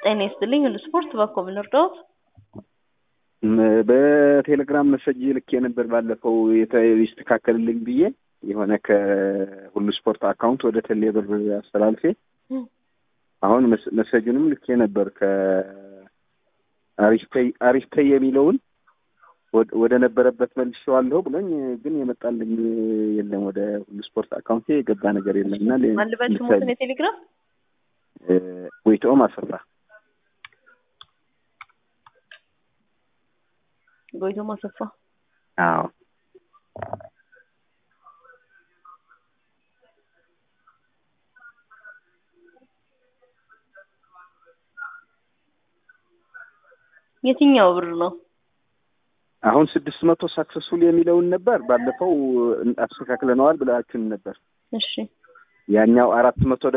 ጤና ይስጥልኝ ሁሉ ስፖርት ባኮ ምን እርዳዎት? በቴሌግራም መሰጅ ልኬ ነበር ባለፈው የተ- ይስተካከልልኝ ብዬ የሆነ ከሁሉ ስፖርት አካውንት ወደ ቴሌ ብር አስተላልፌ አሁን መስ- መሰጁንም ልኬ ነበር ከአሪፍ ፔይ- አሪፍ ፔይ የሚለውን ወደ- ወደ ነበረበት መልሼዋለሁ ብሎኝ ግን የመጣልኝ የለም። ወደ ሁሉ ስፖርት አካውንቴ የገባ ነገር የለም እና ሌ- ማን ልበል ስሞትን የቴሌግራም እ፣ ጎይቶም አሰፋ ጎይቶም አሰፋ አዎ የትኛው ብር ነው? አሁን ስድስት መቶ ሳክሰስፉል የሚለውን ነበር ባለፈው አስተካክለነዋል ብላችሁን ነበር። እሺ ያኛው አራት መቶ